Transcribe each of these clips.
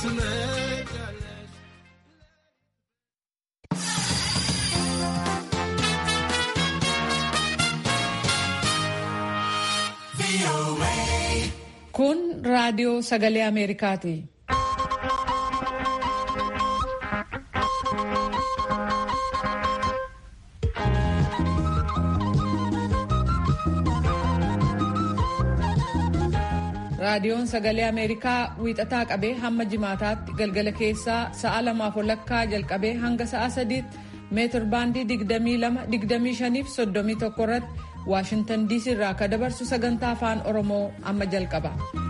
Kun raadiyoo sagalee Ameerikaati. Raadiyoon sagalee Ameerikaa wiixataa qabee hamma jimaataatti galgala keessaa sa'a lamaaf walakkaa jalqabee hanga sa'a sadiitti meetir baandii 22-25 fi 31 irratti Waashintan diisii irraa akka dabarsu sagantaa afaan Oromoo amma jalqaba.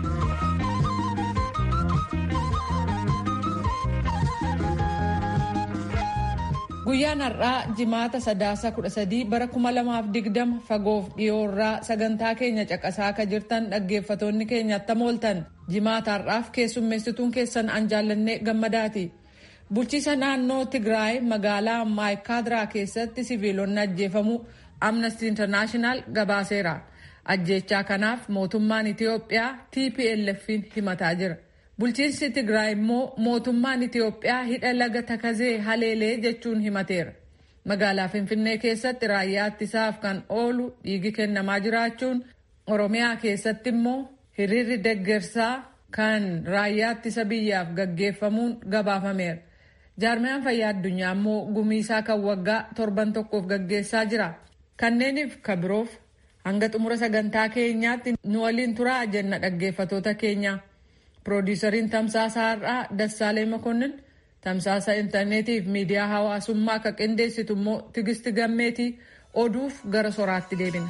Guyyaan har'aa jimaata sadaasa 13 bara 2020 fagoof dhiyoorraa sagantaa keenya caqasaa akka jirtan dhaggeeffatoonni keenya attam ooltan jimaata har'aaf keessummeessituun keessan an jaallannee gammadaati. Bulchiisa naannoo Tigraay magaalaa Maayikaadiraa keessatti siviilonni ajjeefamu Amnesty International gabaaseera. Ajjeechaa kanaaf mootummaan Itiyoophiyaa TPLF'n himataa jira. Bulchiinsi Tigraay immoo mootummaan Itiyoophiyaa hidha laga Takazee haleelee jechuun himateera. Magaalaa Finfinnee keessatti raayyaa ittisaaf kan oolu dhiigi kennamaa jiraachuun Oromiyaa keessatti immoo hiriirri deggersaa kan raayyaa ittisa biyyaaf gaggeeffamuun gabaafameera. Jaarmiyaan fayyaa addunyaa immoo gumiisaa kan waggaa torban tokkoof gaggeessaa jira. Kanneeniif ka biroof hanga xumura sagantaa keenyaatti nu waliin turaa jenna dhaggeeffatoota keenya. Piroodiisariin tamsaasa har'aa Dassaalee Makonnin tamsaasa intarneetii fi miidiyaa hawaasummaa akka qindeessitu immoo Tigisti Gammeetii oduuf gara soraatti deebina.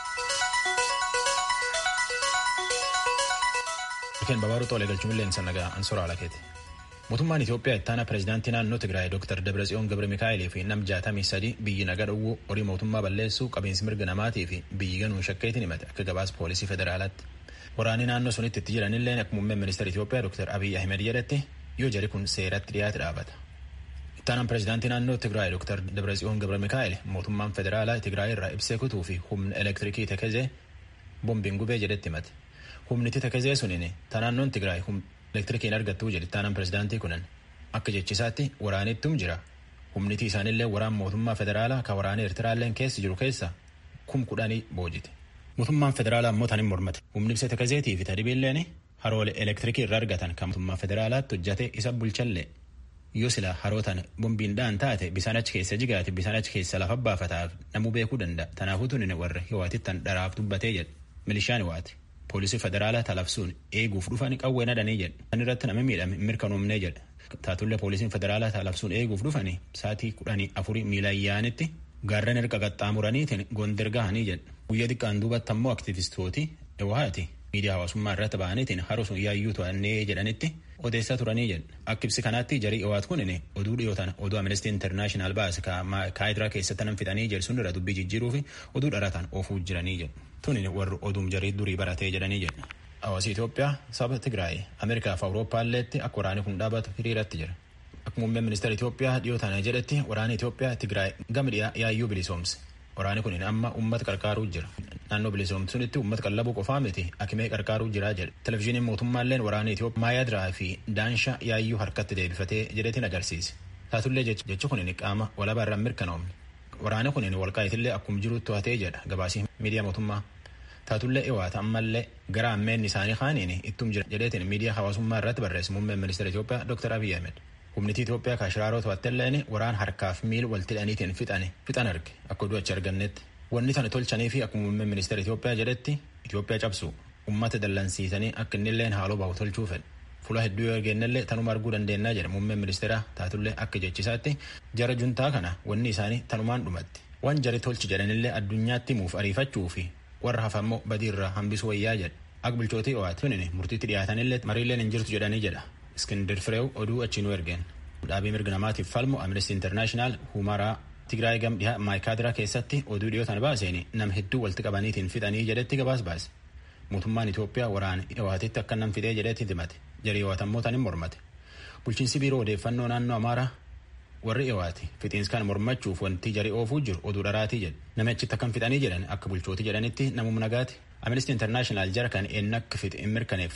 Ikeen babaaruu xoolee galchuun illee nagaa ansoraa alakeeti. Mootummaan Itoophiyaa ittaana pireezidaantii naannoo Tigraay Dr. Dabratsiyoon Gabre Mikaa'elee fi nam jaatamii sadii biyyi naga dhowwuu horii mootummaa balleessuu qabiinsi mirga namaatii fi biyyi ganuun shakkeetiin himate akka gabaasa poolisii federaalaatti. Waraanni naannoo sunitti itti jiranillee akka muummeen ministeera Itoophiyaa Dr. Abiy Ahmed jedhetti yoo jari kun seeratti dhiyaate dhaabata. Ittaanaan pireezidaantii naannoo Tigraay Dr. Dabratsiyoon Gabre Mikaa'el mootummaan federaalaa Tigraay irraa ibsee kutuu fi humna elektirikii Tekezee bombiin gubee jedhetti himate. Humniti Tekezee suniin ta naannoon Tigraay elektirikiin argattuu jedhe ittaanaan pireezidaantii kunan akka jechisaatti waraanittum jira humniti isaanillee waraan mootummaa federaalaa kan waraana eertiraalleen keessa jiru keessa kum kudhanii boojite mootummaan federaalaa immoo tanin mormate humni ibsa takazeetii fi tadibiilleen haroolee elektirikii irraa argatan kan mootummaa federaalaatti hojjate isa bulchallee yoo sila harootan bombiin dhaan taate bisaan achi keessa jigaate bisaan achi keessa lafa baafataaf namuu beekuu danda'a tanaafuu tunin warra hiwaatittan dharaaf dubbatee jedhe milishaan hiwaate. poolisii federaalaa talabsuun eeguuf dhufan qawwee nadhanii jedhe kan irratti namni miidhame mirkanoomnee jedhe taatullee poolisiin federaalaa talabsuun eeguuf dhufanii saatii kudhanii afurii miila ayyaanitti gaarreen erga qaxxaamuraniitiin gondar gahanii jedhe guyyaa xiqqaan duubatti ammoo aktivistooti ewaati miidiyaa hawaasummaa irratti ba'aniitiin haroo sun yaayyuu to'annee jedhanitti odeessaa turanii jedhe akka ibsi kanaatti jarii ewaat kunin oduu dhiyootan oduu amnestii intarnaashinaal baase kaayidiraa keessatti nan fixanii jedhe sun irra dubbii jijjiiruu fi oduu dharataan oofuu jiranii jedhe tunin warri oduum jarii durii baratee jedhanii jedhe. Hawaasi Itoophiyaa saba Tigraay Ameerikaa fi Awurooppaalleetti akka waraanni kun dhaabatu hiriiratti jira. Akka muummeen ministeera Itoophiyaa dhiyoo tana jedhetti waraanni Itoophiyaa Tigraay gama dhiyaa yaayyuu bilisoomse. Waraanni kun amma uummata qarqaaruu jira. Naannoo bilisoomte sunitti uummata qallabuu qofaa miti akimee qarqaaruu jira jedhe. Televezyiiniin mootummaalleen waraanni Itoophiyaa Maayadiraa fi Daansha yaayyuu harkatti deebifatee jedhetiin agarsiise. Taatullee jechi kun qaama walabaa irraan mirkanoomne. Waraanni kun walqaayitillee akkuma jirutti to'atee jedha gabaasii miidiyaa mootummaa. Taatullee dhiwaata ammallee gara ammeenni isaanii kaaniin ittum jira jedheetiin miidiyaa hawaasummaa irratti barreesse muummeen ministeera Itoophiyaa Dr. Abiy Ahmed. Humnitii Itoophiyaa kaashiraaroo to'attelleen waraan harkaaf miil walitti hidhaniitiin fixane fixan arge akka oduu achi argannetti. Wanni tana tolchanii fi akkuma muummeen ministeera Itoophiyaa jedhetti Itoophiyaa cabsu uummata dallansiisanii akka innilleen haaloo bahu tolchuu fedhe. Fuula hedduu yoo argennellee tanuma arguu dandeennaa jedhe muummeen ministeera taatullee akka jechisaatti jara juntaa kana wanni isaanii tanumaan dhumatti. Waan jari tolchi jedhanillee addunyaatti himuuf ariifachuu fi warra hafammoo badii irraa hambisuu wayyaa jedha akka bulchootii owaati tunin murtiitti dhiyaatanillee mariilleen hin jirtu jedhanii jedha iskindir fireew oduu achi nu ergeen dhaabii mirga namaatiif falmu amnesty internaashinaal humaraa tigraay gam dhihaa maayikaadiraa keessatti oduu dhiyootan baaseen nam hedduu walitti qabaniitiin fixanii jedhetti gabaas baase mootummaan Itoophiyaa waraana owaatitti akka nam fidee jedhetti himate jarii owaatammoo tanin mormate bulchiinsi biiroo odeeffannoo naannoo amaaraa warri dhiwaati fixiinsi kan mormachuuf wanti jarii oofuu jiru oduu dharaatii jedhe namichitti akkam fixanii jedhan akka bulchootii jedhanitti namum nagaati amnesty internaashinaal jara kan eenyu akka fixe hin mirkaneeffanne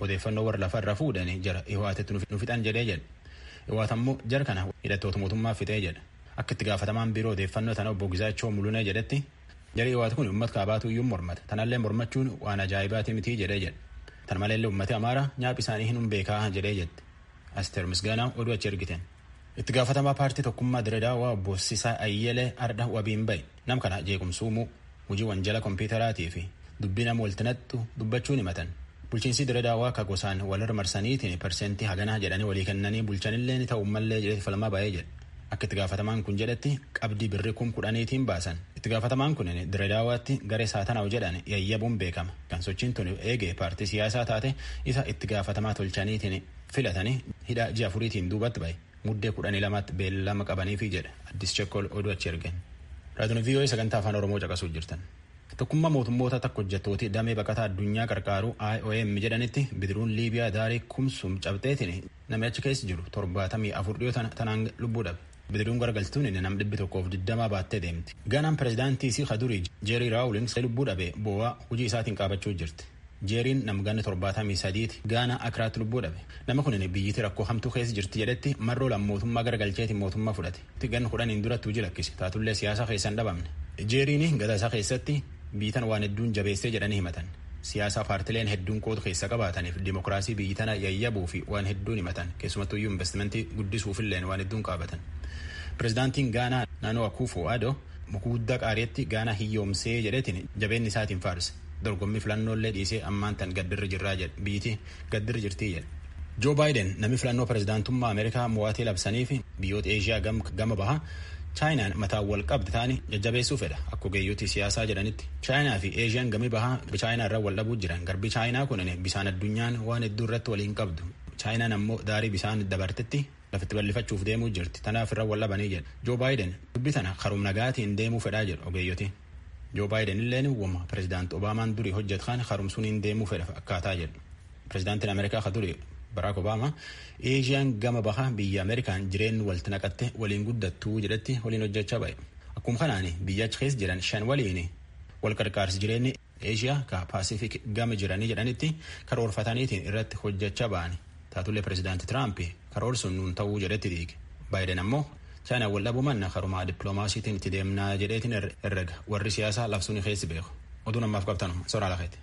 odeeffannoo warra lafarra fuudhanii jara ihwaatetti nu fixan jedhee jedhe ihwaat ammoo jara kana hidhattoota mootummaa fixee jedha akka itti gaafatamaan biiroo odeeffannoo tana obbo Gizaachoo Mulunee jedhetti jari ihwaat kun uummata kaabaatu iyyuu mormata tanallee mormachuun waan ajaa'ibaati mitii jedhee jedhe tan maleellee uummati amaaraa nyaaphi isaanii hin beekaa jedhee jette asteer misgaanaa oduu achi ergiteen. itti gaafatamaa paartii tokkummaa diredaawaa obbo Sisaa Ayyelee Arda wabiin bahe nam kana jeequmsuumuu hojii wanjala kompiitaraatii fi dubbii nama waltinattu dubbachuun himatan bulchiinsi diredaawaa akka gosaan walirra marsaniitiin parsentii haganaa jedhanii walii kennanii bulchanillee ni ta'u mallee jedhee falmaa bahee jedhe akka itti gaafatamaan kun jedhetti qabdii birrii kum kudhaniitiin baasan itti gaafatamaan kun diredaawaatti garee saatanaa'u jedhan yayyabuun beekama kan sochiin tun eegee paartii siyaasaa taate isa itti gaafatamaa tolchaniitiin filatanii hidha ji'a afuriitiin duubatti bahe muddee kudhanii lamaatti beellama qabaniifi jedhe addis chekkol oduu achi ergen raadiyoon vii'oo'ee sagantaa afaan oromoo caqasuu jirtan tokkummaa mootummoota takka hojjettooti damee baqataa addunyaa qarqaaru IOM jedhanitti bidiruun liibiyaa daarii kumsum cabxeetiin namni achi keessa jiru torbaatamii afur dhiyoo tanaan lubbuu dhabe bidiruun garagaltuun inni nam dhibbi tokkoof digdamaa baattee deemti gaanaan pireezidaantii isii kadurii jeerii raawulings lubbuu dhabe boo'aa hojii isaatiin qaabachuu jirti jeeriin namganni torbaatamii sadiiti gaana akiraatti lubbuu dhabe nama kun biyyiti rakkoo hamtuu keessa jirti jedhetti marroo lammootummaa garagalcheetiin mootummaa fudhate ganni kudhaniin duratti hojii lakkise taatullee siyaasa keessa hin dhabamne jeeriin gada isaa keessatti biyyitan waan hedduun jabeessee jedhanii himatan siyaasa paartileen hedduun qoodu keessa qabaataniif dimokiraasii biyyi tana yayyabuu fi waan hedduun himatan keessumattuyyuu investimentii guddisuufilleen waan hedduun qaabatan pireezidaantiin gaanaa naannoo akuufo ado mukuguddaa qaariitti gaanaa hiyyoomsee jedhetiin jabeenni isaatiin faarse dorgommii filannoolee dhiisee ammaan tan gaddirri jirraa jedhe biyyiti gaddirri jirtii jedhe joo baayiden namni filannoo pireezidaantummaa ameerikaa mo'atee labsanii fi biyyoota eeshiyaa gama bahaa chaayinaan mataa wal qabdi ta'anii jajjabeessuu fedha akka ogeeyyotii siyaasaa jedhanitti chaayinaa fi eeshiyaan gami bahaa chaayinaa irraa wal dhabuu jiran garbi chaayinaa kun bisaan addunyaan waan hedduu irratti waliin qabdu chaayinaan ammoo daarii bisaan dabartetti lafitti bal'ifachuuf deemuu jirti tanaaf irra wal dhabanii jedha joo baayiden dubbi tana karum nagaatiin deemuu fedhaa jedhu ogeeyyotiin joo baayiden illeen wama pireezidaanti obaamaan durii hojjetkan karumsuun hin deemuu fedha akkaataa jedhu pireezidaantiin ameerikaa ka durii baraak obaamaa eeshiyaan gama bahaa biyya ameerikaan jireenyi walitti naqatte waliin guddattuu jedhetti waliin hojjechaa ba'e akkuma kanaan biyya achi keessa jiran shan waliin wal qarqaarsi jireenyi eeshiyaa ka paasifik gama jiranii jedhanitti karoorfataniitiin irratti hojjechaa ba'ani taatullee pireezidaanti tiraamp karoorsuun nuun ta'uu jedhetti diige baayiden ammoo chaayinaa wal dhabuu manna karumaa dippiloomaasiitiin itti deemnaa jedheetiin herrega warri siyaasaa labsuun keessi beeku oduu namaaf qabtanuma soraa lafeeti.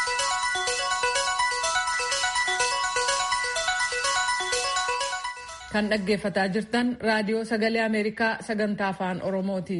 kan dhaggeeffataa jirtan raadiyoo sagalee ameerikaa sagantaa afaan oromooti.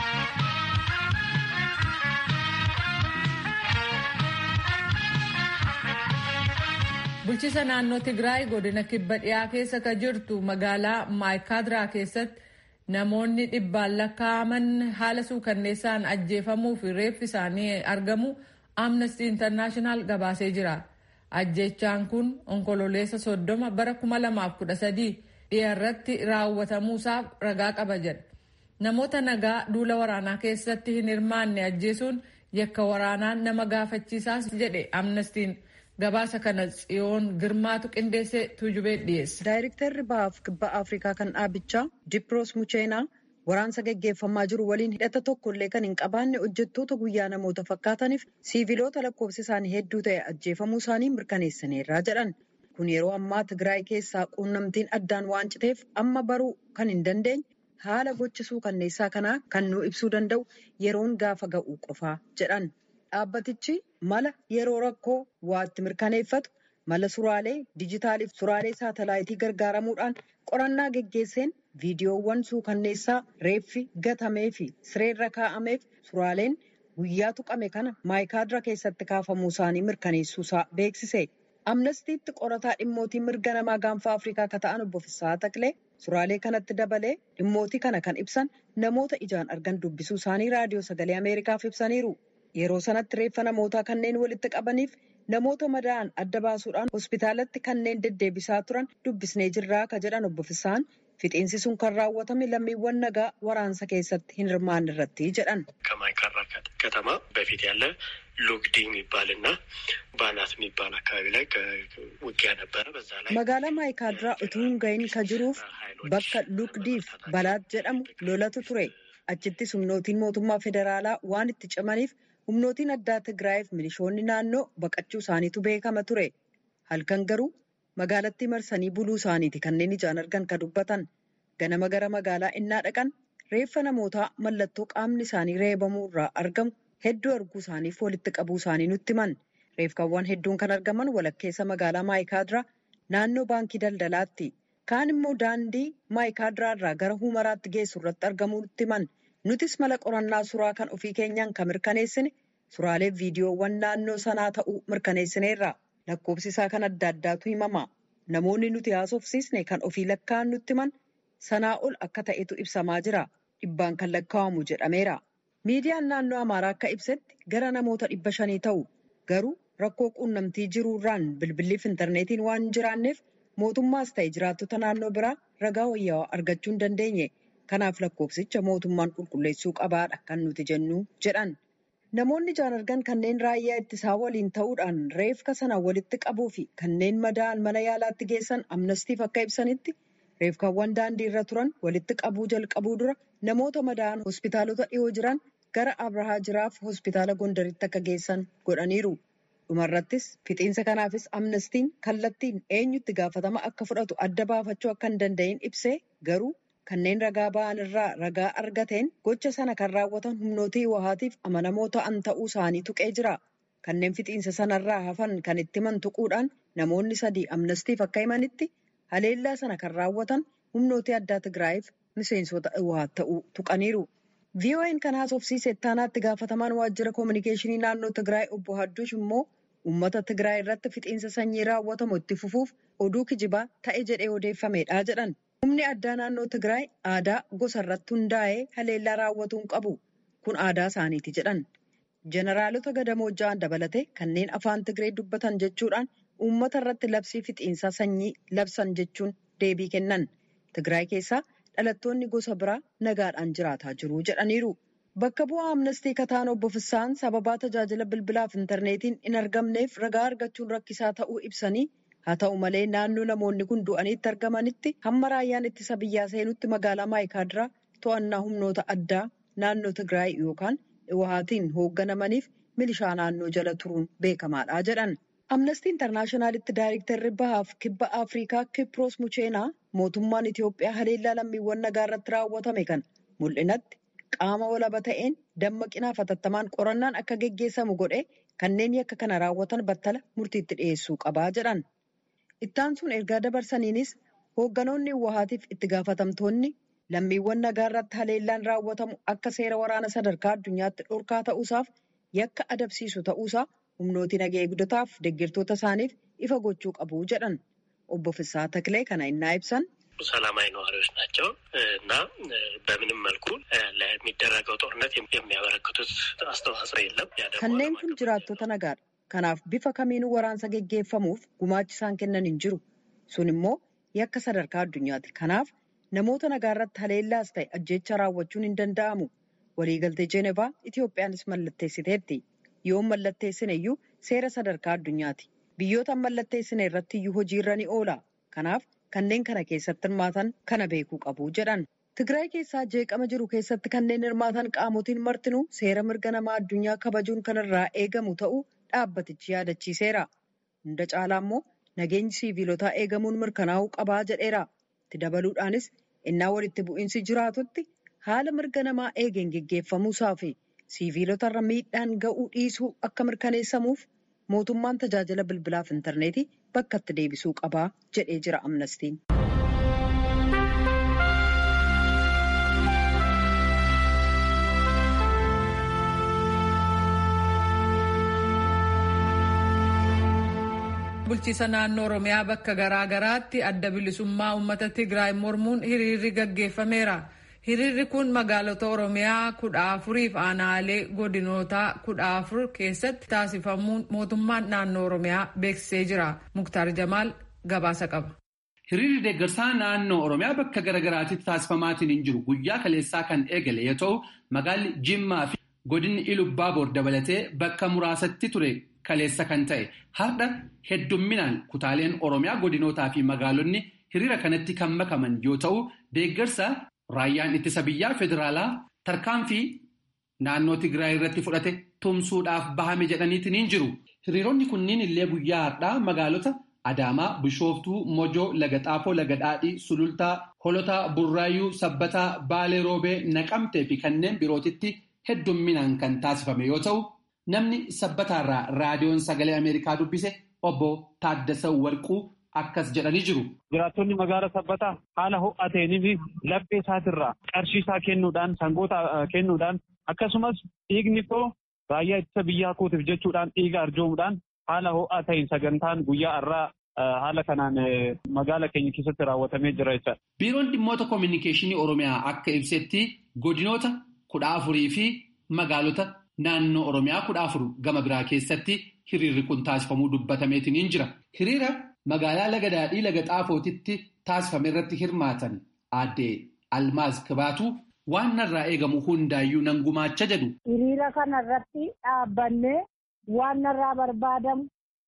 bulchiisa naannoo tigraay godina kibba dhiyaa keessa ka jirtu magaalaa maayikaadiraa keessatti namoonni dhibbaan lakkaa'aman haala suukanneessaan ajjeefamuu fi reeffi isaanii argamu amnesty internaashinaal gabaasee jira ajjechaan kun onkololeessa soddoma bara 2013 dhiyaarratti raawwatamuusaaf ragaa qaba jedha namoota nagaa duula waraanaa keessatti hin hirmaanne ajjeesuun yakka waraanaan nama gaafachiisaas jedhe amnestiin gabaasa kana tsiyoon girmaatu qindeessee tuujubee dhiyeesse. Daayirektarri bahaaf kibba Afrikaa kan dhaabichaa Dipiroos Mucheenaa waraansa gaggeeffamaa jiru waliin hidhata tokkollee kan hin qabaanne hojjettoota guyyaa namoota fakkaataniif siiviloota lakkoofsi isaanii hedduu ta'e ajjeefamuu isaanii mirkaneessaniirraa jedhan. Kun yeroo ammaa Tigraay keessaa quunnamtiin addaan waan citeef amma baruu kan hin dandeenye haala gochisuu kanneessaa kanaa kan nu ibsuu danda'u yeroon gaafa ga'uu qofaa jedhan. Dhaabbatichi mala yeroo rakkoo waatti mirkaneeffatu mala suraalee dijitaaliif suraalee saatalaayitii gargaaramuudhaan qorannaa geggeesseen viidiyoowwan suukanneessaa reeffi gatamee fi sireerra kaa'ameef suraaleen guyyaa tuqame kana maayikaadira keessatti kaafamuu isaanii mirkaneessuusaa beeksise. amnestiitti qorataa dhimmootii mirga namaa gaanfa afrikaa akka ta'an obbo Fissaa Taqlee suraalee kanatti dabalee dhimmootii kana kan ibsan namoota ijaan argan dubbisuu isaanii raadiyoo sagalee ameerikaaf ibsaniiru. Yeroo sanatti reeffa namootaa kanneen walitti qabaniif namoota madaa'an adda baasuudhaan hospitaalatti kanneen deddeebisaa turan dubbisnee jirraa ka jedhan obbo Fissaan fixiinsi sun kan raawwatame lammiiwwan nagaa waraansa keessatti hin hirmaanne irratti jedhan. ከማይካድራ ከተማ በፊት ያለ ሉግዲ የሚባልና ባናት የሚባል አካባቢ ላይ ውጊያ ነበረ። በዛ ላይ magaalaa maayikaadiraa utuu hin gahin ka jiruuf bakka lugdiif balaat jedhamu lolatu ture achittis humnootiin mootummaa federaalaa waan itti cimaniif humnootiin addaa tigraayiif milishoonni naannoo baqachuu isaaniitu beekama ture halkan garuu magaalattii marsanii buluu isaaniiti kanneen ijaan argan ka dubbatan ganama gara magaalaa innaa dhaqan reeffa namootaa mallattoo qaamni isaanii reebamuu irraa argamu hedduu arguu isaaniif walitti qabuu isaanii nutti himan reefkaawwan hedduun kan argaman walakkeessa magaalaa maayikaadiraa naannoo baankii daldalaatti kaan immoo daandii maayikaadiraa irraa gara humaraatti geessu irratti argamuu nutti himan nutis mala qorannaa suuraa kan ofii keenyaan kan mirkaneessine suuraalee viidiyoowwan naannoo sanaa ta'uu mirkaneessineerra lakkoofsi isaa kan adda addaatu himama namoonni nuti haasofsiisne kan ofii lakkaa'an nutti himan sanaa ol akka ta'etu ibsamaa jira dhibbaan kan lakkaa'amu jedhameera miidiyaan naannoo amaaraa akka ibsetti gara namoota dhibba shanii ta'u garuu rakkoo quunnamtii jiruurraan bilbiliif intarneetiin waan hin jiraanneef mootummaas ta'e jiraattota naannoo biraa ragaa wayyaawaa argachuu hin dandeenye kanaaf lakkoofsicha mootummaan qulqulleessuu qabaadha kan nuti jennu jedhan. Namoonni ijaan argan kanneen raayyaa ittisaa waliin ta'uudhaan reefka sana walitti qabuu fi kanneen madaa'an mana yaalaatti geessan amnastiif akka ibsanitti reefkaawwan daandii irra turan walitti qabuu jalqabuu dura namoota madaa'an hospitaalota dhiyoo jiran gara Abrahaa jiraaf hospitaala Gondaritti akka geessan godhaniiru. Dhumarrattis fixiinsa kanaafis amnestiin kallattiin eenyutti gaafatama akka fudhatu adda baafachuu akka hin danda'in ibsee garuu kanneen ragaa ba'an irraa ragaa argateen gocha sana kan raawwatan humnootii wahaatiif amanamoo ta'an ta'uu isaanii tuqee jira. Kanneen fixiinsa sanarraa hafan kan itti himan tuquudhaan namoonni sadii amnastiif akka himanitti haleellaa sana kan raawwatan humnootii addaa Tigraayiif miseensota wahaat ta'uu tuqaniiru. VOA'n kan haasofsiise ittaanaatti gaafatamaan waajjira koominikeeshinii naannoo Tigraay obbo Hadduush immoo uummata Tigraay irratti fixiinsa sanyii raawwatamu itti fufuuf oduu kijibaa ta'e jedhee odeeffamedha jedhan. Humni addaa naannoo Tigraay aadaa gosa irratti hundaa'ee haleellaa raawwatuu hin qabu. Kun aadaa isaaniiti jedhan. Jeneraalota gadamoojja'an dabalatee kanneen afaan Tigree dubbatan jechuudhaan uummata irratti labsii fixiinsaa sanyii labsan jechuun deebii kennan. Tigraay keessaa dhalattoonni gosa biraa nagaadhaan jiraataa jiru jedhaniiru. Bakka bu'aa amnestii kataan obbo Fissaan sababaa tajaajila bilbilaaf intarneetiin hin argamneef ragaa argachuun rakkisaa ta'uu ibsanii haa ta'u malee naannoo namoonni kun du'aniitti argamanitti hamma raayyaan ittisa biyyaa seenutti magaalaa maayikaadiraa to'annaa humnoota addaa naannoo Tigraay yookaan Iwahaatiin hoogganamaniif milishaa naannoo jala turuun beekamaadha jedhan. Amnestii Intarnaashinaalitti Daayirektarri Bahaaf Kibba Afrikaa Kiproos Mucheenaa mootummaan Itoophiyaa haleellaa lammiiwwan nagaa irratti raawwatame kan mul'inatti qaama walaba ta'een dammaqinaa hatattamaan qorannaan akka geggeessamu godhe kanneen yakka kana raawwatan battala murtiitti dhiyeessuu qabaa jedhan. Ittaan sun ergaa dabarsaniinis hoogganoonni Iwahaatiif itti gaafatamtoonni lammiiwwan nagaa irratti haleellaan raawwatamu akka seera waraana sadarkaa addunyaatti dhorkaa ta'uusaaf yakka adabsiisu ta'uusaa humnooti nagaa eegdotaaf deeggartoota isaaniif ifa gochuu qabu jedhan. Obbo Fissaa Taklee kana innaa ibsan. ሰላማዊ ነዋሪዎች ናቸው እና በምንም መልኩ ለሚደረገው ጦርነት የሚያበረክቱት አስተዋጽኦ የለም። kanneen kun jiraattota nagaadha. Kanaaf bifa kamiinuu waraansa geggeeffamuuf gumaachi isaan kennan hin jiru. Sun immoo yakka sadarkaa addunyaati. Kanaaf namoota nagaa irratti haleellaas ta'e ajjeecha raawwachuun hin danda'amu. Waliigaltee Jeenevaa Itoophiyaanis mallatteessiteetti. Yoo mallatteessine iyyuu seera sadarkaa addunyaati. Biyyoota mallatteessine irratti iyyuu hojiirra ni oola. Kanaaf kanneen kana keessatti hirmaatan kana beekuu qabu jedhan. Tigraay keessaa jeeqama jiru keessatti kanneen hirmaatan qaamotiin martinuu seera mirga namaa addunyaa kabajuun kan irraa eegamu ta'uu dhaabbatichi yaadachiiseera. Hunda caalaa immoo nageenyi siiviilotaa eegamuun mirkanaa'uu qabaa jedheera. Itti dabaluudhaanis innaa walitti bu'iinsi jiraatutti haala mirga namaa eegeen geggeeffamuusaa fi siiviilotarra miidhaan ga'uu dhiisuu akka mirkaneessamuuf mootummaan tajaajila bilbilaaf intarneetii bakka itti deebisuu qabaa jedhee jira amnestiin. bulchiisa naannoo oromiyaa bakka garaa garaatti adda bilisummaa uummata tigraay mormuun hiriirri gaggeeffameera. hiriirri kun magaalota oromiyaa kudha afuriif aanaalee godinoota kudha afur keessatti taasifamuun mootummaan naannoo oromiyaa beeksisee jira muktaar jamaal gabaasa qaba. hiriirri deeggarsaa naannoo oromiyaa bakka garaagaraatti taasifamaatiin hin jiru guyyaa kaleessaa kan eegale yoo ta'u magaalli jimmaa fi godinni ilubbaaboor dabalatee bakka muraasatti ture kaleessa kan ta'e har'a heddumminaan kutaaleen oromiyaa godinootaa fi magaalonni hiriira kanatti kan makaman yoo ta'u deeggarsa. Raayyaan ittisa biyyaa federaalaa tarkaanfii naannoo Tigraay irratti fudhate tumsuudhaaf bahame jedhaniitiin hin jiru. Hiriironni kunniin illee guyyaa har'aa magaalota Adaamaa, Bishooftuu, Mojoo, Laga Xaafoo, Laga Dhaadhii, Sulultaa, Holotaa, Burraayyuu, Sabbataa, Baalee Roobee, Naqamtee fi kanneen birootitti heddumminaan kan taasifame yoo ta'u, namni sabbataarraa raadiyoon sagalee Ameerikaa dubbise obbo Taaddasa Warquu akkas jedhanii jiru. Jiraattonni magaala sabbataa haala ho'aa ta'eenii fi laphee isaatirraa qarshii isaa kennuudhaan sangoota kennuudhaan akkasumas dhiigni koo raayyaa ittisa biyyaa kootiif jechuudhaan dhiiga arjoomuudhaan haala ho'aa ta'een sagantaan guyyaa irraa haala kanaan magaala keenya keessatti raawwatamee jira jechuudha. Biiroon dhimmoota koominikeeshinii Oromiyaa akka ibsetti godinoota kudha afurii fi magaalota naannoo Oromiyaa kudha afur gama biraa keessatti hiriirri kun taasifamuu dubbatameetiin jira. Hiriira magaalaa laga daadhii laga xaafootitti taasifame irratti hirmaatan aadde Almaaz Kibaatu waan narraa eegamu hundaayyuu nan gumaacha jedhu. Hiriira kana irratti dhaabbannee waan narraa barbaadamu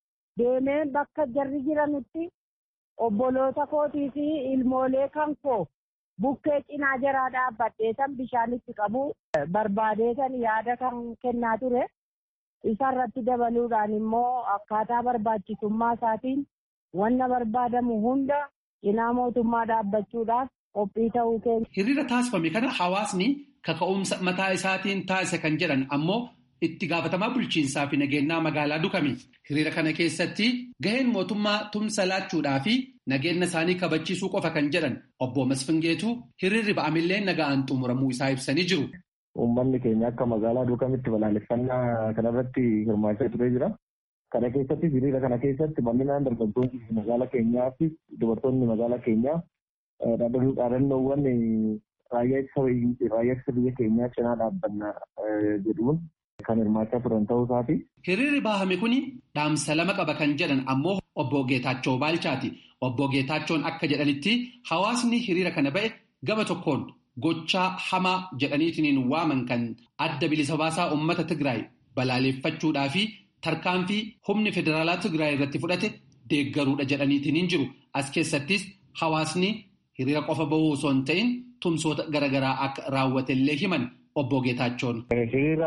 deemee bakka jarri jiranutti obboloota kootii fi ilmoolee kan koo bukkee cinaa jaraa dhaabbadheetan bishaanitti qabu barbaadeetan yaada kan kennaa ture. Isarratti dabaluudhaan immoo akkaataa barbaachisummaa isaatiin wanna barbaadamu hunda cinaa mootummaa dhaabbachuudhaaf qophii ta'uu keenya. Hiriira taasifame kana hawaasni kaka'umsa mataa isaatiin taasise kan jedhan ammoo itti gaafatamaa bulchiinsaa fi nageenyaa magaalaa dukame. Hiriira kana keessatti gaheen mootummaa tumsa laachuudhaa fi nageenya isaanii kabachiisuu qofa kan jedhan obbo Masfingeetu hiriirri ba'amillee nagaan xumuramuu isaa ibsanii jiru. Uummanni keenya akka magaalaa duukamitti balaaleffannaa kanarratti hirmaachaa turee jira. Kana keessatti hiriira kana keessatti bal'inaan dargaggoonni magaalaa keenyaa fi dubartoonni magaalaa keenyaa dhaadannoowwan raayyaa ittisa biyya keenyaa cinaa dhaabbanna jedhuun kan hirmaachaa turan ta'uu isaati. Hiriirri baahame kuni dhaamsa lama qaba kan jedhan ammoo obbo Geetaachoo Baalchaati. Obbo Geetaachoon akka jedhanitti hawaasni hiriira kana ba'e gama tokkoon gochaa hamaa jedhaniitiin waaman kan adda bilisa baasaa uummata Tigraay balaaleffachuudhaa fi tarkaanfii humni federaalaa Tigraay irratti fudhate deeggaruudha jedhaniitiin jiru. As keessattis hawaasni hiriira qofa bahuu osoo hin ta'in tumsoota garaagaraa akka raawwatellee himan obbo Geetaachoon. Hiriira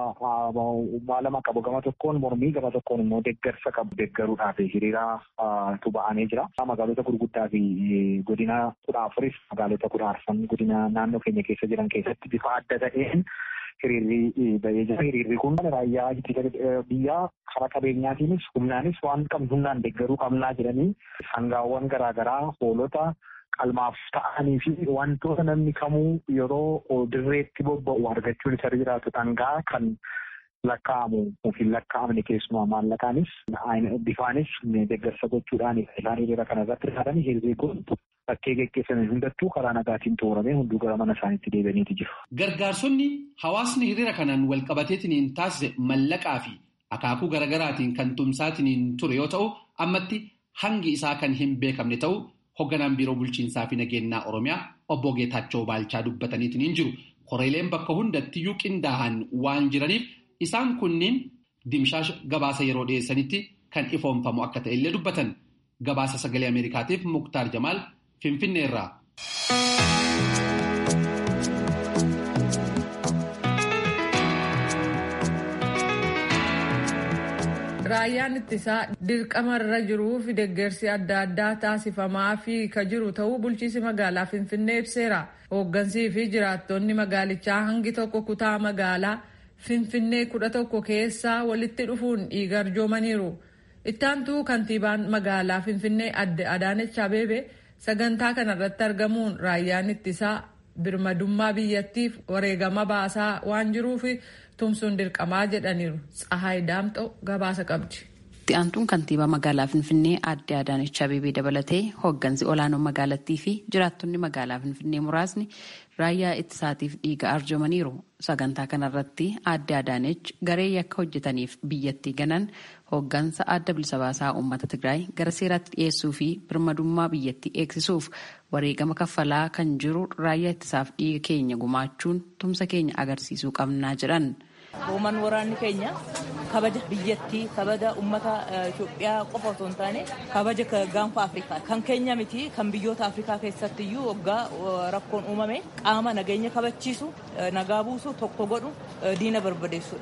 maalama qabu gama tokkoon mormii gama tokkoon immoo deeggarsa qabu deeggaruudhaaf hiriira tuba'anii jira. Magaalota gurguddaa fi godina kudha afuris magaalota kudha arfan godina naannoo keenya keessa jiran keessatti bifa adda ta'een hiriirri ba'ee jira. Hiriirri kun raayyaa biyyaa karaa qabeenyaatiinis humnaanis waan qabnu humnaan deeggaruu qabnaa jedhanii sangaawwan garaagaraa hoolota qalmaaf ta'anii fi wantoota namni kamuu yeroo dirreetti bobba'u argachuun isa jiraatu dhangaa kan lakkaa'amu yookiin lakkaa'amne keessumaa maallaqaanis bifaanis deeggarsa gochuudhaan isaan hiriira kana irratti hirmaatan hiriirri kun bakkee geggeeffame hundattuu karaa nagaatiin xumuramee hunduu gara mana isaaniitti deebi'aniiti jiru. Gargaarsonni hawaasni hiriira kanaan walqabateetiin taasise mallaqaa fi akaakuu garaagaraatiin kan tumsaatiin ture yoo ta'u ammatti hangi isaa kan hin beekamne ta'u Hoogganaan biiroo bulchiinsaa fi nageenyaa Oromiyaa obbo Geetaachoo Baalchaa dubbataniitiin jiru. Koreeleen bakka hundattiyyuu qindaa'an waan jiraniif isaan kunniin dimshaasha gabaasa yeroo dhiyeessanitti kan ifoomfamu akka ta'e illee dubbatan. Gabaasa sagalee Ameerikaatiif Muktaar Jamaal Finfinneerraa. Raayyaan ittisaa dirqama irra jiruu fi deeggarsi adda addaa taasifamaa fi ka jiru ta'uu bulchiinsi magaalaa Finfinnee ibseera. Hooggansii fi jiraattonni magaalichaa hangi tokko kutaa magaalaa Finfinnee kudha tokko keessaa walitti dhufuun dhiiga arjoomaniiru. Ittaantuu kantiibaan magaalaa Finfinnee adde Adaanech Abeebee sagantaa kanarratti argamuun raayyaan ittisaa birmadummaa biyyattiif wareegama baasaa waan jiruuf tumsuun dirqamaa jedhaniiru. Tsahaay Daamxoo gabaasa qabdi. Itti aantuun kantiibaa magaalaa Finfinnee aadde Adaanech Abeebee dabalatee hooggansi olaanoo magaalattii fi jiraattonni magaalaa Finfinnee muraasni raayyaa ittisaatiif dhiiga arjoomaniiru. Sagantaa kanarratti aadde Adaanech garee yakka hojjetaniif biyyattii ganan hooggansa adda bilisa baasaa uummata Tigraay gara seeraatti dhiyeessuu fi birmadummaa biyyattii eegsisuuf wareegama kaffalaa kan jiru raayyaa ittisaaf dhiiga keenya gumaachuun tumsa keenya agarsiisuu qabnaa jedhan. Uuman waraanni keenya kabaja biyyattii kabaja uummata Itoophiyaa qofa osoo hin taane kabaja gaanfa Afrikaa kan keenya miti kan biyyoota Afrikaa keessatti iyyuu waggaa rakkoon uumame qaama nageenya kabachiisu nagaa buusu tokko godhu diina barbadeessudha.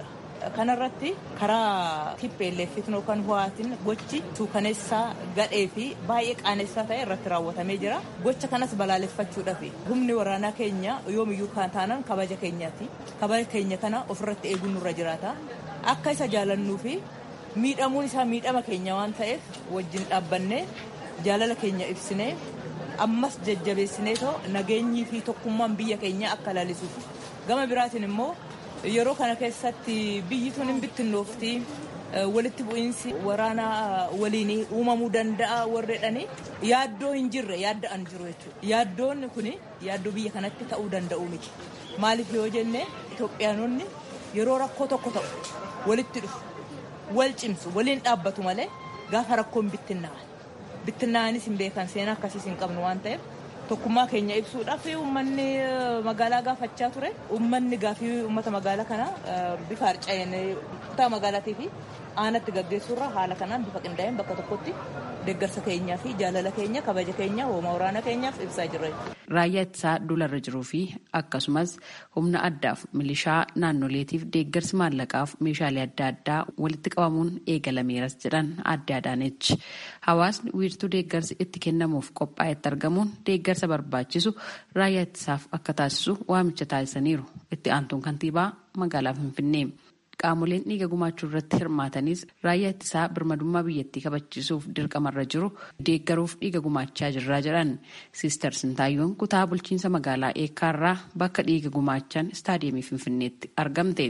kanarratti karaa TPLF yookaan ho'aatiin gochi suukaneessaa gadhee fi baay'ee qaanessaa ta'e irratti raawwatamee jira. Gocha kanas balaaleffachuudhaaf humni waraanaa keenya yoomiyyuu kan taanan kabaja keenyaati. Kabaja keenya kana ofirratti eeguun nurra jiraata. Akka isa jaalannuu fi miidhamuun isaa miidhama keenya waan ta'eef wajjin dhaabbannee jaalala keenya ibsinee ammas jajjabeessinee too nageenyii fi tokkummaan biyya keenya akka laalisuuf gama biraatiin immoo yeroo kana keessatti biyyi tun hin bittinnoofti walitti bu'iinsi waraanaa waliin uumamuu danda'a warreedhani yaaddoo hin jirre yaadda'an jiru jechuudha yaaddoonni kun yaaddoo biyya kanatti ta'uu danda'u miti maaliif yoo jenne Itoophiyaanonni yeroo rakkoo tokko ta'u walitti dhufu wal cimsu waliin dhaabbatu malee gaafa rakkoon bittinnaa'an bittinnaa'anis hin beekan seenaa akkasiis hin qabnu waan ta'eef tokkummaa keenya ibsuudhaaf uummanni magaalaa gaafachaa ture uummanni gaafii uummata magaalaa kana bifa harca'een kutaa magaalaatii fi aanatti gaggeessuurra haala kanaan bifa qindaa'een bakka tokkotti deeggarsa keenyaa fi jaalala keenya kabaja keenya hooma waraana keenyaaf ibsaa jirra. Raayyaa ittisaa dularra jiruu fi akkasumas humna addaaf milishaa naannoleetiif deeggarsi maallaqaaf meeshaalee adda addaa walitti qabamuun eegalameeras jedhan adda adaanechi. Hawaasni wiirtuu deeggarsi itti kennamuuf qophaa'etti argamuun deeggarsa barbaachisu raayyaa ittisaaf akka taasisu waamicha taasisaniiru. Itti aantuun kantiibaa magaalaa Finfinnee. Qaamoleen dhiiga gumaachuu irratti hirmaatanis raayyaa ittisaa birmadummaa biyyattii kabachiisuuf dirqamarra jiru deeggaruuf dhiiga gumaachaa jirraa jedhan siister Sintaayyoon kutaa bulchiinsa magaalaa eekkaarraa bakka dhiiga gumaachan istaadiyeemii Finfinneetti argamte.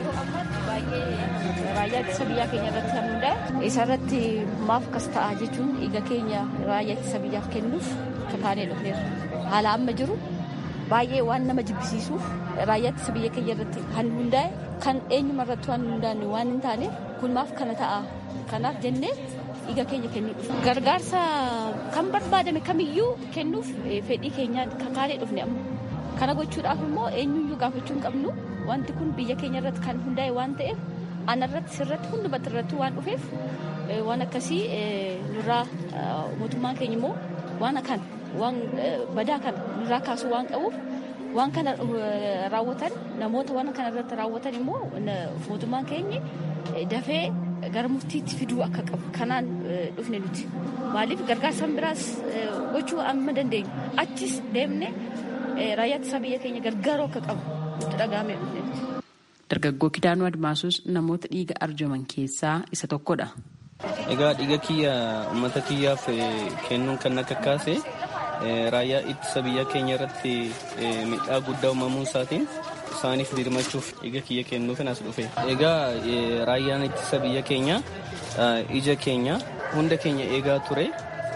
Raayyaa ittisa biyyaa keenya irratti kan hundaa'e isarratti maaf akkas ta'a jechuun dhiiga keenya raayyaa ittisa biyyaaf kennuuf kakaanee dhufneerra. Haala amma jiru baay'ee waan nama jibbisiisuuf raayyaa ittisa biyya keenya irratti kan hundaa'e kan eenyuma irratti waan hundaa'e waan hin taaneef kun maaf kana ta'a kanaaf jennee dhiiga keenya kennuu dhufu. Gargaarsa kan barbaadame kamiyyuu kennuuf fedhii keenyaan kakaanee dhufne amma. Kana gochuudhaaf immoo eenyuyyuu gaafachuu hin qabnu wanti kun biyya keenya irratti kan hundaa'e waan ta'eef anarratti sirratti hundumatti irratti waan dhufeef waan akkasii nurraa mootummaan keenya immoo waan kan waan badaa kana nurraa kaasuu waan qabuuf waan kana raawwatan namoota waan kana irratti raawwatan immoo mootummaan keenya dafee gara murtiitti fiduu akka qabu kanaan dhufne nuti maaliif gargaarsa biraas gochuu amma dandeenyu achis deemne raayyaa ittisa biyya keenya gargaaruu akka qabu nutti dhagahamee dhufne nuti. Dargaggoo Kidaanuu Admaasuus namoota dhiiga arjoman keessaa isa tokkodha. Egaa dhiiga kiyya uummata kiyyaaf kennuun kan akka kaase raayyaa ittisa biyya keenya irratti miidhaa guddaa uumamuu isaatiin isaaniif birmachuuf dhiiga kiyya kennuuf as dhufe. Egaa raayyaan ittisa biyya keenya ija keenya hunda keenya eegaa ture.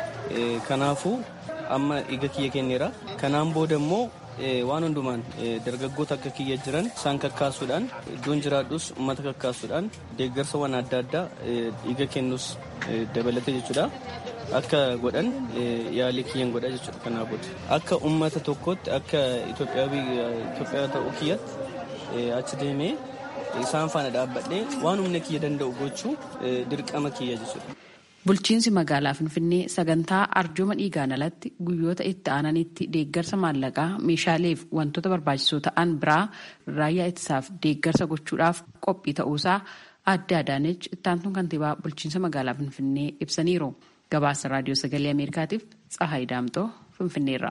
Kanaafuu amma dhiiga kiyya kenneera. Kanaan booda immoo waan hundumaan dargaggoota akka kiyya jiran isaan kakkaasuudhaan iddoon jiraadhus uummata kakkaasuudhaan deeggarsawwan adda addaa dhiiga kennus dabalate jechuudha. Akka godhan yaalii kiyyan godha jechuudha kanaa booda. Akka uummata tokkootti akka Itoophiyaa ta'uu kiyyatti achi deemee isaan faana dhaabbadhee waan humna kiyya danda'u gochuu dirqama kiyya jechuudha. Bulchiinsi magaalaa Finfinnee sagantaa arjooma dhiigaan alatti guyyoota itti aananitti deeggarsa maallaqaa meeshaaleef wantoota barbaachisoo ta'an biraa raayyaa ittisaaf deeggarsa gochuudhaaf qophii ta'uusaa adda adaanechi ittaantuun kantiibaa bulchiinsa magaalaa Finfinnee ibsaniiru. Gabaasa raadiyoo sagalee Ameerikaatiif Tsahaay Daamtoo Finfinneerraa.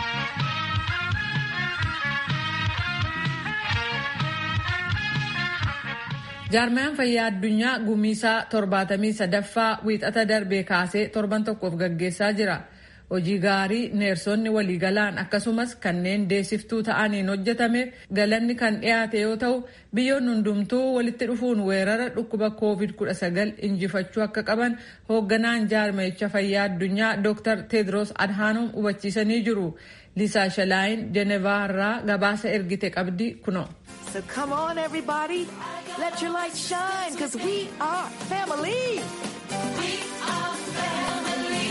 jaarmayaan fayyaa addunyaa gumiisaa torbaatamii sadaffaa wiixata darbee kaasee torban tokkoof gaggeessaa jira hojii gaarii neersonni waliigalaan akkasumas kanneen deessiftuu ta'aniin hojjetameef galanni kan dhiyaate yoo ta'u biyyoonni hundumtuu walitti dhufuun weerara dhukkuba covid 19 injifachuu akka qaban hoogganaan jaarmayicha fayyaa addunyaa dr tedros adhanom hubachiisanii jiru liisaa shalaayin jenevaa irraa gabaasa ergite qabdi kuno. So come on, everybody. Let your light shine, because we are family. We are family.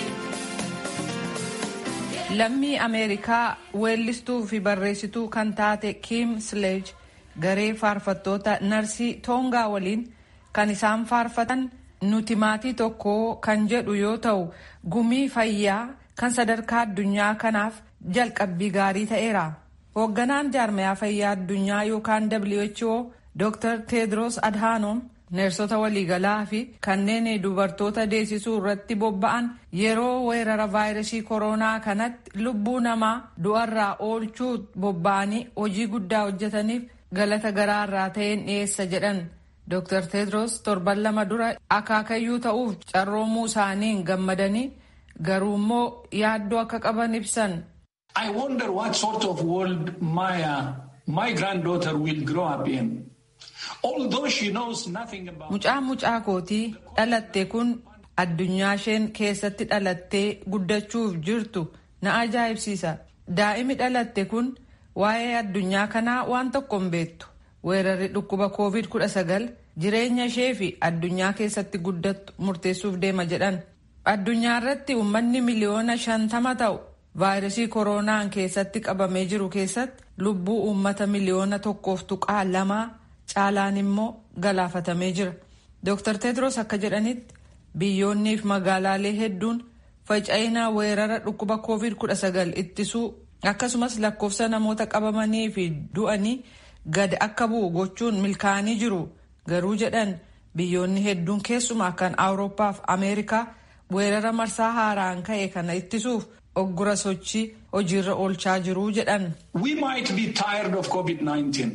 Lammii Ameerikaa weellistuu fi barreessituu kan taate Kim Sledge garee faarfattoota narsii Toongaa waliin kan isaan faarfatan nuti maatii tokko kan jedhu yoo ta'u gumii fayyaa kan sadarkaa addunyaa kanaaf jalqabbii gaarii ta'eera. Hoogganaan jaarmayaa fayyaa addunyaa yookaan WHO Dr. Tedros Adhanom neersota waliigalaa fi kanneen dubartoota deessisuu irratti bobba'an yeroo weerara vaayirasii koronaa kanatti lubbuu namaa du'arraa oolchuu bobba'anii hojii guddaa hojjetaniif galata garaarraa ta'een dhiyeessa jedhan. Dr. Tedros torban lama dura akaakayyuu ta'uuf carroomuu isaaniin gammadanii garuu immoo yaaddoo akka qaban ibsan. I wonder what sort of world my, uh, my granddaughter will grow up in. Although she knows nothing about... Mucaan mucaa kootii dhalatte kun addunyaa isheen keessatti dhalattee guddachuuf jirtu na ajaa'ibsiisa. Daa'imi dhalatte kun waa'ee addunyaa kanaa waan tokko hin beektu. Weerarri dhukkuba COVID-19 jireenya ishee fi addunyaa keessatti guddattu murteessuuf deema jedhan. Addunyaa irratti uummanni miliyoona shantama ta'u vaayirasii koronaan keessatti qabamee jiru keessatti lubbuu uummata miliyoona tokkoof tuqaa lamaa caalaan immoo galaafatamee jira. Dr. Tedros akka jedhanitti biyyoonnii fi magaalaalee hedduun faca'ina weerara dhukkuba COVID-19 ittisuu akkasumas lakkoofsa namoota qabamanii fi du'anii gad akka bu'u gochuun milkaa'anii jiru. Garuu jedhan biyyoonni hedduun keessumaa kan Awurooppaa fi Ameerikaa weerara marsaa haaraan ka'e kana ittisuuf oggura sochii hojiirra oolchaa jiru jedhan. We might be tired of COVID-19,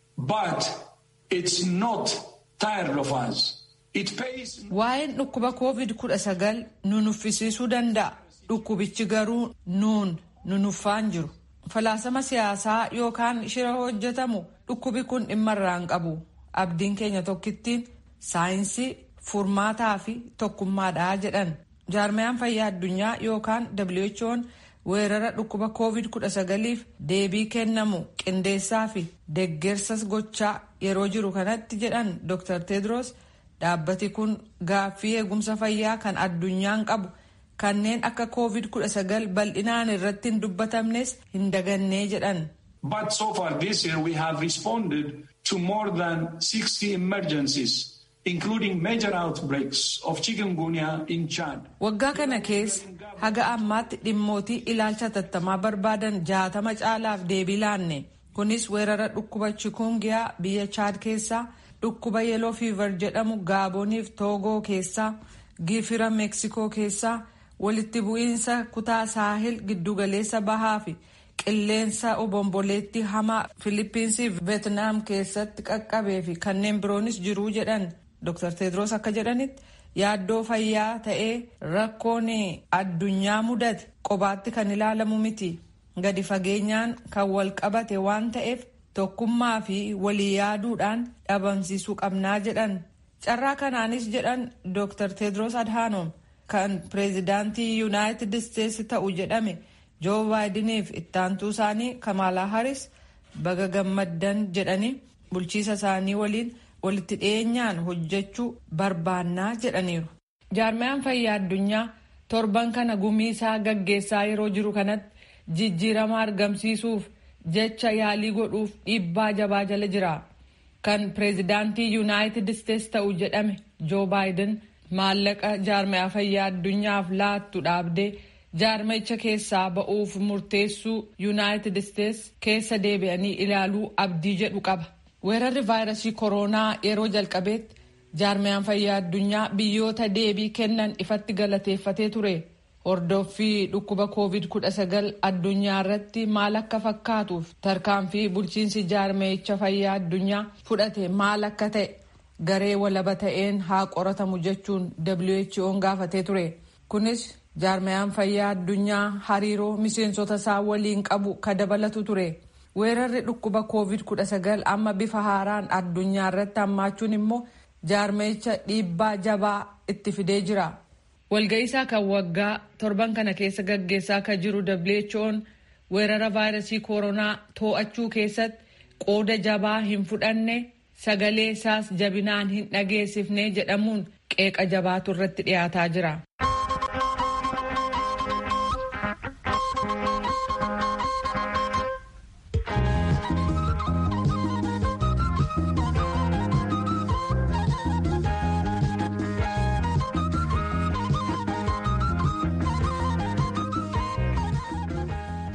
but it's not tired of us. It pays... Waa'een dhukkuba COVID-19 nu nuffisiisuu danda'a. Dhukkubichi garuu nuun nu nuffaan jiru. Falaasama siyaasaa yookaan shira hojjetamu dhukkubi kun dhimma irraan qabu. Abdiin keenya tokkittiin saayinsii furmaataa fi tokkummaadhaa jedhan. Jaarmayaan fayyaa addunyaa yookaan WHO'n weerara dhukkuba COVID-19f deebii kennamu qindeessaa fi deggersas gochaa yeroo jiru kanatti jedhan Dr. Tedros dhaabbati kun gaaffii eegumsa fayyaa kan addunyaan qabu kanneen akka COVID-19 bal'inaan irratti hin dubbatamnes hin dagannee jedhan. But so far this year we have responded to more than 60 emergencies. including major outbreaks of chikungunya in Chad. Waggaa kana keessa haga ammaatti dhimmootii ilaalcha tattamaa barbaadan jaatama caalaaf deebii laanne. Kunis weerara dhukkuba chikungiyaa biyya Chad keessaa, dhukkuba yeloo fiivar jedhamu Gaaboniif Toogoo keessaa, Gifira Meeksikoo keessaa, walitti bu'iinsa kutaa saahil giddugaleessa bahaa fi qilleensa obomboleetti hamaa Filiippiinsii fi Veetnaam keessatti qaqqabee fi kanneen biroonis jiruu jedhan. Dr. Tedros akka jedhanitti yaaddoo fayyaa ta'ee rakkoon addunyaa mudate qobaatti kan ilaalamu miti. Gadi fageenyaan kan wal qabate waan ta'eef tokkummaa fi walii yaaduudhaan dhabamsiisuu qabnaa jedhan. Carraa kanaanis jedhan Dr. Tedros Adhanom kan pireezidaantii Yuunaayitid Isteetsi ta'u jedhame Joo Baayidiniif ittaantuu isaanii Kamaalaa Haris baga gammaddan jedhanii bulchiisa isaanii waliin walitti dhiyeenyaan hojjechuu barbaannaa jedhaniiru. Jaarmayaan fayyaa addunyaa torban kana gumiisaa gaggeessaa yeroo jiru kanatti jijjiirama argamsiisuuf jecha yaalii godhuuf dhiibbaa jabaa jala jira. Kan pireezidaantii Yuunaayitid Isteetsi ta'u jedhame Joo Baayiden maallaqa jaarmayaa fayyaa addunyaaf laattu dhaabdee jaarmayicha keessaa ba'uuf murteessuu Yuunaayitid Isteetsi keessa deebi'anii ilaaluu abdii jedhu qaba. Weerarri vaayirasii koronaa yeroo jalqabeetti jaarmayaan fayyaa addunyaa biyyoota deebii kennan ifatti galateeffatee ture. Hordoffii dhukkuba COVID-19 addunyaa irratti maal akka fakkaatuuf tarkaanfii bulchiinsi jaarmayicha fayyaa addunyaa fudhate maal akka ta'e garee walaba ta'een haa qoratamu jechuun WHO'n gaafatee ture. Kunis jaarmayaan fayyaa addunyaa hariiroo miseensota isaa waliin qabu ka dabalatu ture. weerarri dhukkuba covid-19 amma bifa haaraan addunyaa irratti hammaachuun immoo jaarmayicha dhiibbaa jabaa itti fidee jira. walga'iisaa kan waggaa torban kana keessa gaggeessaa kan jiru who'n weerara vaayirasii koronaa too'achuu keessatti qooda jabaa hin fudhanne sagalee isaas jabinaan hin dhageessifne jedhamuun qeeqa jabaatu irratti dhiyaataa jira.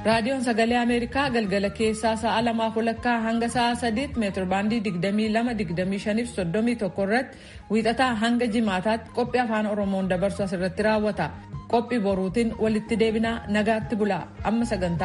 raadiyoon sagalee ameerikaa galgala keessaa sa'a lamaaf walakkaa hanga sa'a sadiitti meetirbaandii 22 31 irratti wiixataa hanga jimaataatti qophii afaan oromoon dabarsu asirratti raawwata qophii boruutiin walitti deebinaa nagaatti bulaa amma sagantaa